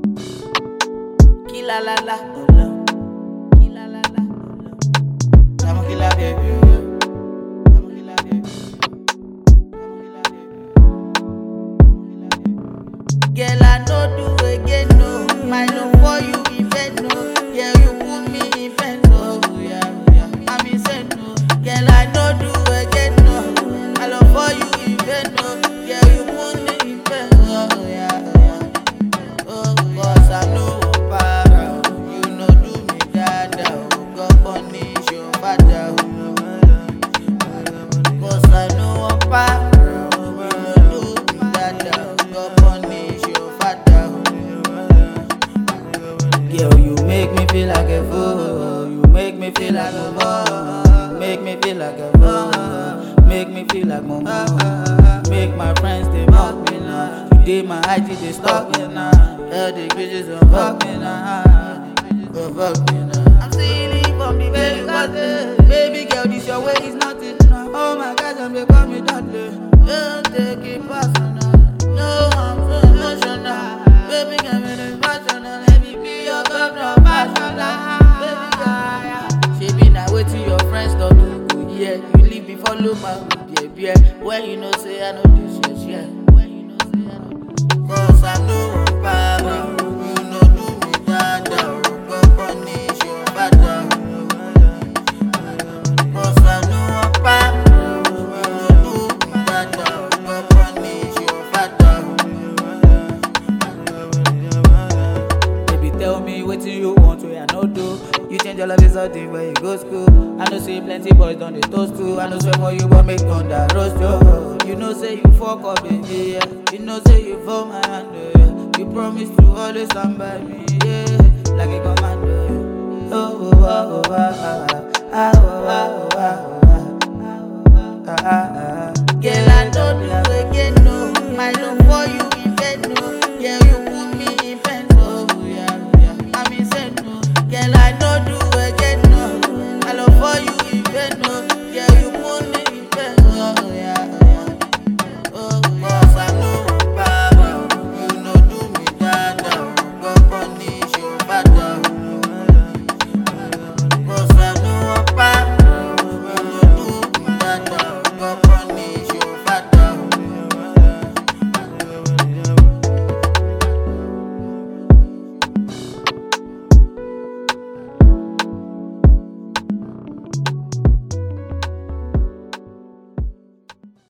Kila la la, oh no. Kila la la, oh no. I'm a killer baby. oh. I'm a killer baby. I'm a killer baby. Girl, I no do again, no. My love for you, event, no. Yeah, you put me in bed, no. Yeah, yeah. I'm insane, no. Girl, I no do again, no. My love for you, event, no. Yeah, you put me in bed, no. Yeah, yeah. Oh, cause I know para, you know do me dada, oh. God punish your father, oh. Cause I know I'm para, you know do me dada, oh. God punish your father, oh. Girl, you make me feel like a fool. You make me feel like a fool. Make me feel like a fool. Make me feel like mama. Make my friends they mock me now. You did my IG they stalk me now. All the bitches don't fuck me now. Go fuck me now. I'm stealing from the baby cause baby girl this your way is nothing. Oh my God, I'm become me dudley. Don't take it personal. No, I'm so emotional. Baby, girl, me the emotional. Let me be your governor, passional. Baby, girl, she be now waiting your friends don't do good. Yeah, you leave me follow my behavior. When you know say I know this shit, yeah. When you know say I know this Cause I know power. You know do me dada. Go punish your father. Cause I know power. You know do me dada. Go punish your father. Baby, tell me what you want, where I no do. You change your life is something where you go school. I know say plenty boys done they toast too. I know say more you want make thunder roast you. You know say you fuck up baby, yeah. You know say you for my hand, yeah. You promise to always stand by me, yeah. Like a commando, yeah. Oh, oh, oh, oh, ah, ah, ah, oh, oh, oh, oh, ah, ah, ah, ah, ah,